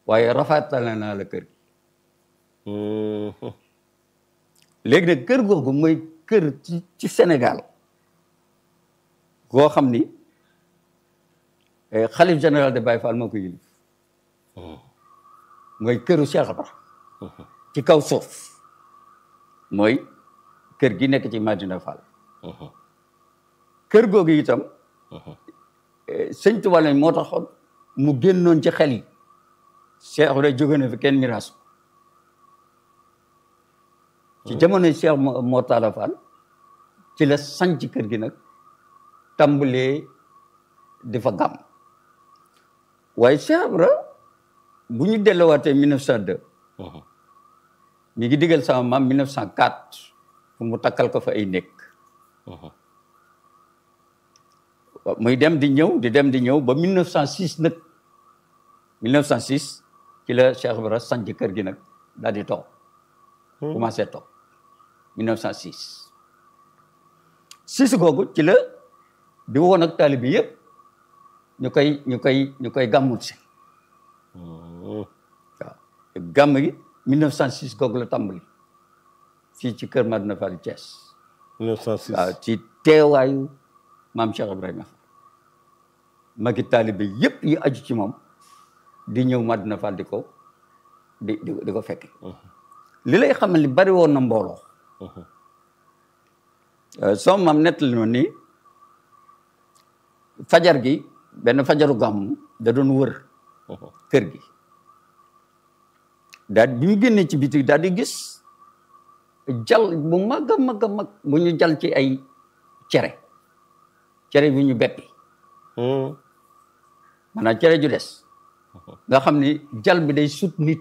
waaye rafaatale naa la kër gi léegi nag kër googu mooy kër ci ci Sénégal goo xam ni xalif général de Baye Fall moo ko yilif mooy këru Cheikh Ibra ci kaw suuf mooy kër gi nekk ci Madina Fall kër googu itam sëñ Tuubaa lañ moo taxoon mu génnoon ci xel yi Cheikh Ibra jóge na fi kenn miraas ci jamono Cheikh Mor Talla Fall ci la sanc kër gi nag tàmbalee di fa gàmm waaye Cheikh Ibra bu ñu delluwaatee 1902 mi ngi digal sama maam 1904 fu mu takkal ko fa ay nekk muy dem di ñëw di dem di ñëw ba 1906 nag 1906 ci la Cheikh Ibra sanc kër gi nag daal di toog commencé toog 1906 sis googu ci la di woon ak taalibe bi yëpp ñu koy ñu koy ñu koy gàmmul si waaw gàmm gi 1906 googu la tàmbali fii ci kër Madina Fall Thiès 1906 waaw ci teewaayu maam Cheikh Ibrahima Fall magi taalibe yëpp yi aju ci moom di ñëw Madina Fall di ko di di di ko fekke li lay xamal ni bari woon na mbooloo soo maam nettali ma ni fajar gi benn fajaru gàmm da doon wër kër gi daal bi mu génnee ci biti daal di gis jal bu mag a mag a mag bu ñu jal ci ay cere cere bi ñu beppi maanaam cere ju des nga xam ni jal bi day sut nit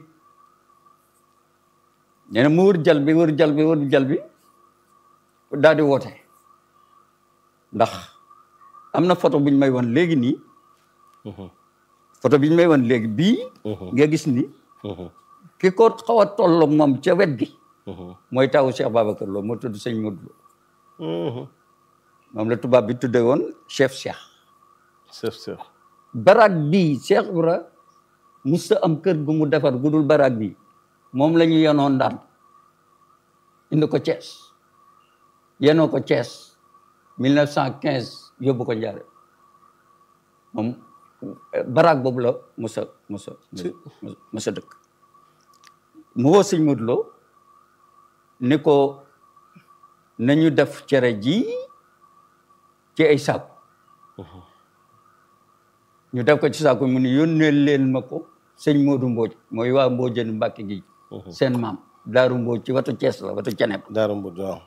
nee na mu wër jal bi wër jal bi wër jal bi daal di woote ndax am na photo bu ñu may wan léegi nii photo bi ñu may wan léegi bii nga gis ni ki ko xaw a tolloog moom ca wet gi mooy tawu Cheikh Babacar Lo moo tudd sëñ Modou Lo moom la tubaab bi tudde woon chef Cheikh chef chef baraag bii Cheikh Ibra musta am kër gu mu defar gu dul baraag bii moom la ñu yenoon daan indi ko Thiès yenoo ko Thiès 1915 yóbbu ko Njaare moom baraag boobu la musa musa musa dëkk mu woo sëñ Modou Lo ni ko nañu def cere ji ci ay saaku ñu def ko ci saaku mu ni yónnee leen ma ko sëñ Modou Mbodj mooy waa Mbodjeen Mbàkke gi seen maam Daaru Mbodj ci watu Thiès la watu Ceneb Daaru Mbodj waaw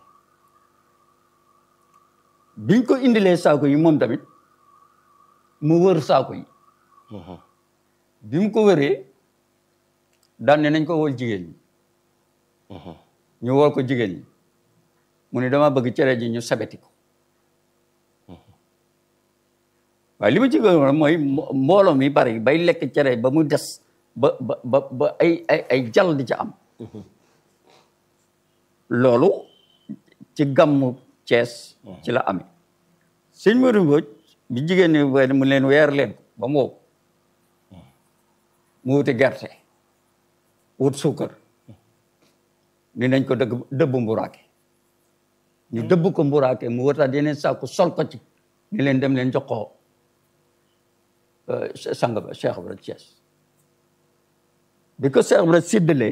biñ ko indilee saako yi moom tamit mu wër saako yi bi mu ko wëree daan ne nañ ko wol jigéen ñi ñu wol ko jigéen ñi mu ne dama bëgg cere ji ñu sabeti ko waaye li ma ci gën mooy mbooloo mi bari bay lekk cere ba mu des ba ba ba ba ay ay ay jal di ca am loolu ci gàmmu Cees ci la amee sëñ Modou Mbodj bi jigéen ñi we mu leen weer leen ko ba mu wow mu wuti gerte wut suukar ni nañ ko dëgg dëbb mburaake ñu dëbb ko mburaake mu wutaat yeneen sàkku sol ko ci ni leen dem leen jox ko sang ba Cheikh Ibra Thiès bi ko Cheikh Ibra séddalee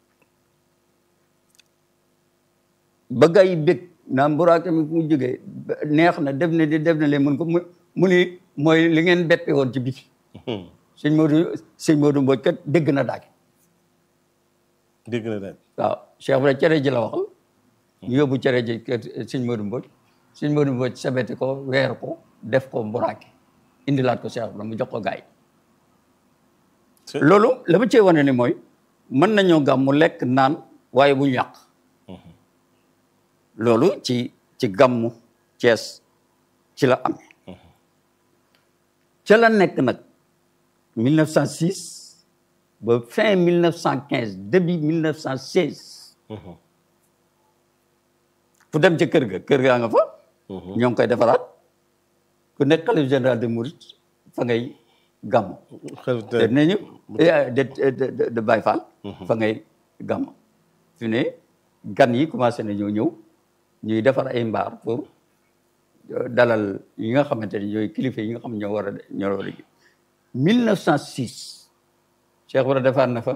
ba gars yi bég naa mburaake mi fu mu jógee neex na def na di def na leen mun ko mu mu ni mooy li ngeen bette woon ci biti sëñ Modou sëñ Modou Mbodj kat dégg na daage dégg na daal waaw Cheikh Ibra cere ji la waxal ñu yóbbu cere ji kër sëñ Modou Mbodj sëñ Modou Mbodj sabeti ko weer ko def ko mburaake indilaat ko Cheikh Ibra mu jox ko gaay loolu la ma cee wane ni mooy mën nañoo gàmmu lekk naan waaye bu ñu yàq loolu ci ci gàmmu Cees ci la amee ca la nekk nag 1906 ba fin 1915 début 1916 fu dem ca kër ga kër gaa nga fa ñoo ngi koy defaraat ku nekk xalif général de Mouride fa ngay gàmm xel te te nañu de de de de Baye Fall fa ngay gàmm fi ne gan yi commencé nañoo ñëw ñuy defar ay mbaar pour dalal yi nga xamante ne ñooy kilifa yi nga xam ñoo war a ñoo war a liggéey 1906 Cheikh Ibra defar na fa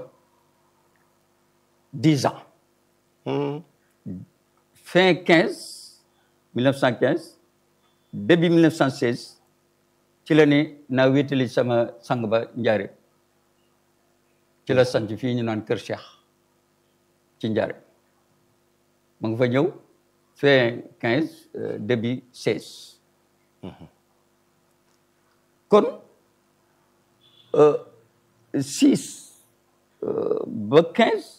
10 ans fin 15 1915 début 1916 ci la ni naa wéetali sama sang ba njaare ci la sant fii ñu naan Kër Cheikh ci njaare ma nga fa ñëw fin 15 début 16 kon 6 ba 15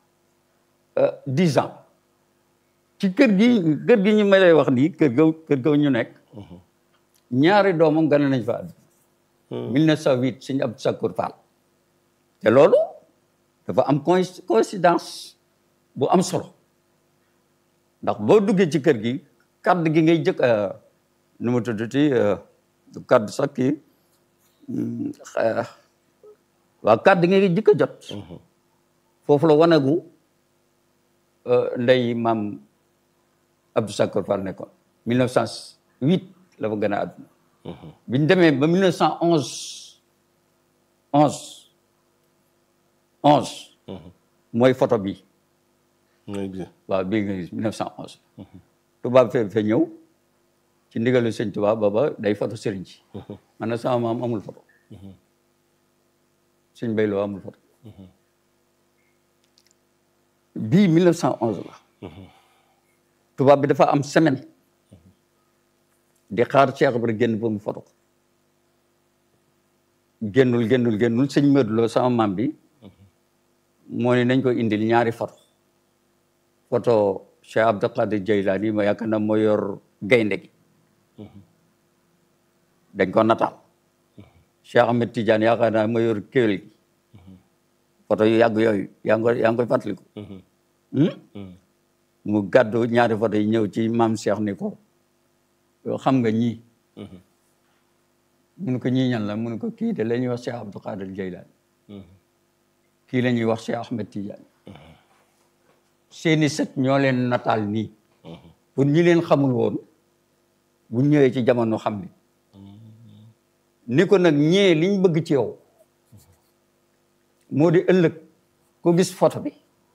10 ans ci kër gi kër gi ñu may lay wax nii kër ga kër ga ñu nekk ñaari doomam gane nañ fa àdduna 1908 sëñ Abdou Sakour Fall te loolu dafa am coïncidence bu am solo ndax boo duggee ci kër gi kàddu gi ngay jëkk nu mu tuddati kàddu sax kii waaw kàddu gi ngay jëkk a jot foofu la wanagu ndey maam Abdou Sakour Fall nekkoon 1908 la fa gën a àdduna bi ñu demee ba 1911 11 11 mooy photo bi mooy bi waaw bii nga gis 1911 tubaab fee fe ñëw ci ndigalu sëñ tubaab booba day photo sëriñ ci man na sama maam amul photo sëñ bay loo amul photo bii 1911 la tubaab bi dafa am semaine di xaar Cheikh Ibra génn ba mu photo ko génnul génnul génnul sëñ Modou Lo sama maam bi moo ne nañ ko indil ñaari photo photo Cheikh Abdou Qadir Jaylani ma yaakaar na moo yor gaynde gi dañ ko nataal Cheikh Ahmed Tidiane yaakaar naa moo yor kéwél gi photo yu yàgg yooyu yaa ngi koy yaa ngi koy fàttaliku mu gàddu ñaari photo yi ñëw ci maam Cheikh ni ko yoo xam nga ñii mun ko ñii ñan la mun ko kii de la ñuy wax Cheikh Abdou Qadir Jaylani kii la ñuy wax Cheikh Ahmed Tidiane seeni sët ñoo leen nataal nii pour ñi leen xamul woon bu ñëwee ci jamono xam ni ni ko nag ñee liñ bëgg ci yow moo di ëllëg ko gis photo bi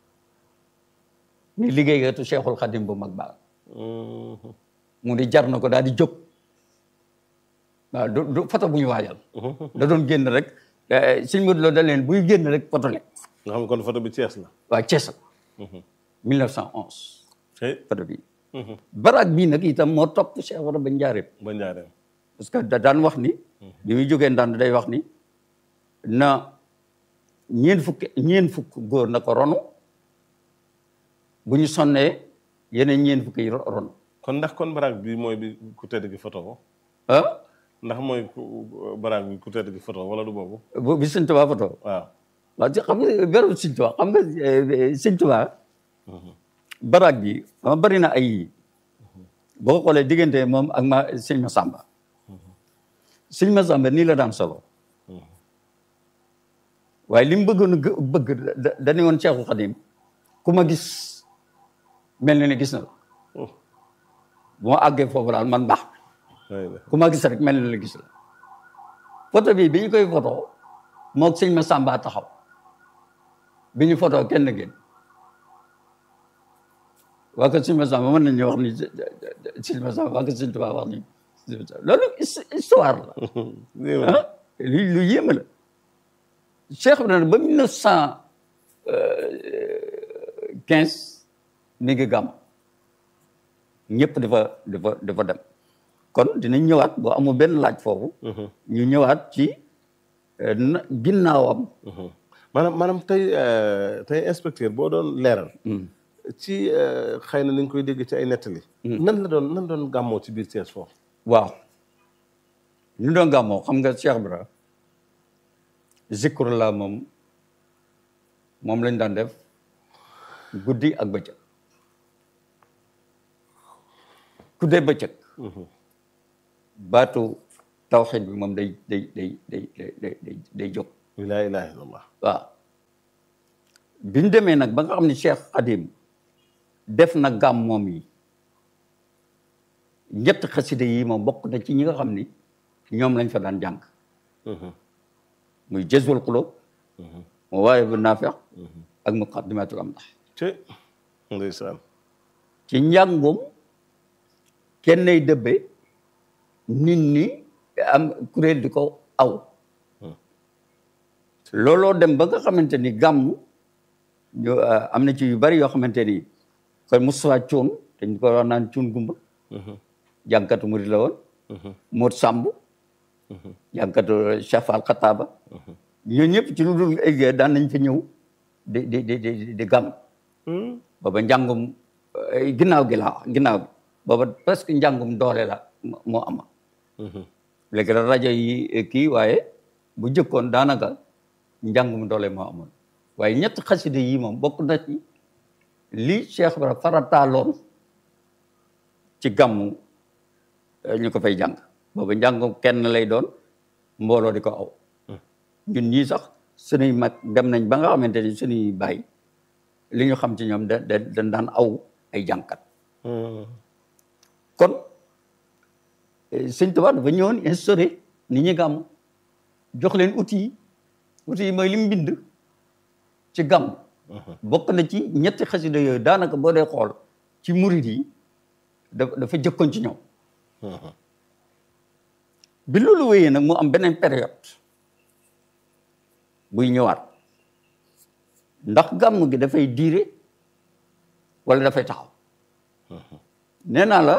ni liggéeykatu Cheikhul Khadim bu mag baax mu di jar na ko daal di jóg waaw du du photo bu ñu waajal da doon génn rek sëñ Modou Lo da leen buy génn rek photo le nga xam ne kon photo bi Thiès la waaw Thiès la 1911 hey photo bi baraag bii nag itam moo topp Cheikh Ibra ba njaareem ba njaareem parce que da daan wax ni bi muy jógee ndànd day wax ni na ñeen fukk ñeen fukk góor na ko ronu bu ñu sonnee yeneen ñeen fukk yi ronu kon ndax kon baraag bi mooy bi ku tedd gi photo ko ah ndax mooy ku baraag bi ku tedd gi photo wala du boobu bu bi sëñ Tuubaa photo waaw waaw ci xam nga beru sëñ Tuubaa xam nga sëñ Tuubaa baraag bi ama bari na ay boo xoolee diggante moom ak ma sëñ Masamba sëñ Masamba nii la daan solo waaye li mu bëggoon a gë- bëgg da dañu woon Cheikhul Khadim ku ma gis mel na ni gis na la bu ma àggee foofu daal man baax way la ku ma gis rek mel na la gis la photo bi bi ñu koy photo moog sëñ Masamba taxaw bi ñu photo kenn génn waa ko sëñ Masamba mën nañu wax ni sëñ Masamba waa ko sëñ Tuubaa wax ni loolu his- histoire la ah lu lu yéeme la Cheikh bi nag ba mille neuf cent quinze mi ngi gàmm ñëpp dafa dafa dafa dem kon dinañ ñëwaat boo amul benn laaj foofu ñu ñëwaat ci euh, na ginnaawam maanaam maanaam tey euh, tey inspecteur boo doon leeral ci euh, xëy na ni ñu koy dégg ci ay nettali nan la doon nan la doon gàmmoo ci biir Thiès foofu waaw ñu doon gàmmoo xam nga Cheikh Ibra zikru la moom moom lañ daan def guddi ak bëccëg guddee bëccëg baatu tawxiid bi moom day day day day day day day jóg laa ilaha illallah waaw bi ñu demee nag ba nga xam ne Cheikh Khadim def na gàmm moom yi ñett xasida yi moom bokk na ci ñi nga xam ni ñoom lañ fa daan jàng muy jazbul qulub mu waaye bu naafeq ak muqaddimatul amdah ci ndeysaan ci njàngum kenn nay dëbbe nit ñi am kuréel di ko aw looloo dem ba nga xamante ni gàmm ñu am na ci yu bari yoo xamante ni kon Moustapha Cuun dañ ko wax naan cuun gumba jànkatu murid la woon Moot Sàmb jànkatu Cheikh Fall Xataaba ñooñu ñëpp ci lu dul ay daan nañ fa ñëw di di di di di gàmm booba njàngum ginnaaw gi la ginnaaw bi booba presque njàngum doole la moo ama léegi la rajo yi kii waaye bu jëkkoon daanaka njàngum doole moo amoon waaye ñett xaside yi moom bokk na ci li Cheikh Ibra farataaloon ci gàmmu ñu ko fay jàng booba njàngum kenn lay doon mbooloo di ko aw ñun ñii sax suñuy mag dem nañ ba nga xamante ni suñuy bàyyi li ñu xam ci ñoom da da dañ daan aw ay jànkat kon sëñ Tuubaa dafa ñëwoon instauré nit ñi gàmm jox leen outils yi outils yi mooy li mu bind ci gàmm bokk na ci ñetti xasida yooyu daanaka boo dee xool ci murid yi da dafa jëkkoon ci ñoom bi loolu wéyee nag mu am beneen période buy ñëwaat ndax gàmm gi dafay diire wala dafay taxaw nee naa la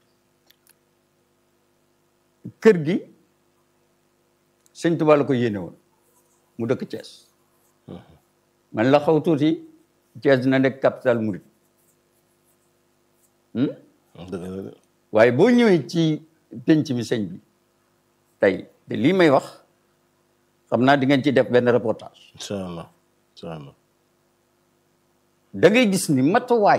kër gi sëñ Tuubaa la ko yéene woon mu dëkk Thiès man la xaw tuuti Thiès dina nekk capital murid dëgg la de waaye boo ñëwee ci penc mi sëñ bi tey te lii may wax xam naa di ngeen ci def benn reportage incha allah incha allah da ngay gis ni matuwaay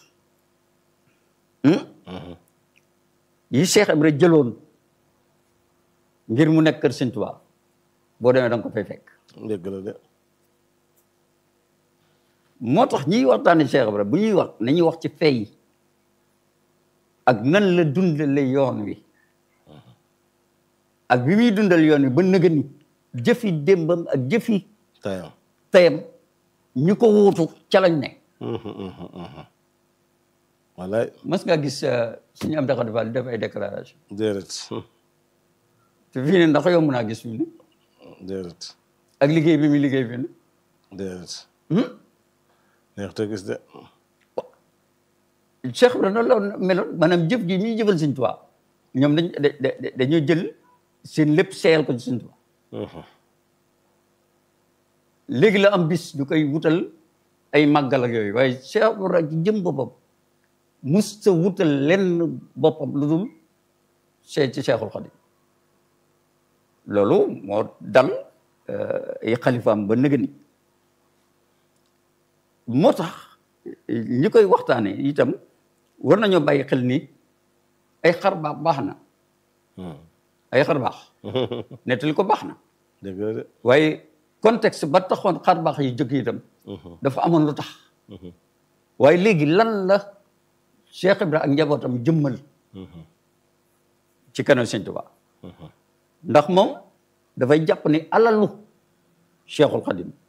yi Cheikh Ibra jëloon ngir mu nekk kër Sëñ Tuubaa boo demee da nga ko fay fekk dëgg la de moo tax ñiy waxtaane Cheikh Ibra bu ñuy wax nañuy wax ci fay ak nan la dundale yoon wi ak bi muy dundal yoon wi ba nëga ni jëfi démbam ak jëfi tayam tayam ñu ko wuutu ca lañ ne wallaay mas nga gis suñu am daxa defal def ay déclaration déedéet te fii ne ndax yomb naa gis fii ne déedéet ak liggéey bi muy liggéey fii ne déedéet neex te gis de Cheikh Ibra noonu la meloon maanaam jëf gi ñuy jëfal Sëñ Tuubaa ñoom dañ dañoo jël seen lépp seeyal ko ci Sëñ Tuubaa léegi la am bis ñu koy wutal ay màggal ak yooyu waaye Cheikh Ibra ci jëm boppam mus sa wutal lenn boppam lu dul seet ci Cheikhul Khadim loolu moo dal ay xalifaam ba nëgë ni moo tax ñi koy waxtaane itam war nañoo bàyyi xel ni ay xar baax baax na ay xar baax nettali ko baax na dëgg la de waaye contexte ba taxoon xar baax yi jóg itam dafa amoon lu tax waaye léegi lan la Cheikh Ibra ak njabootam jëmmal ci kanam Sëñ Tuubaa ndax moom dafay jàpp ni alalu Cheikhul Khadim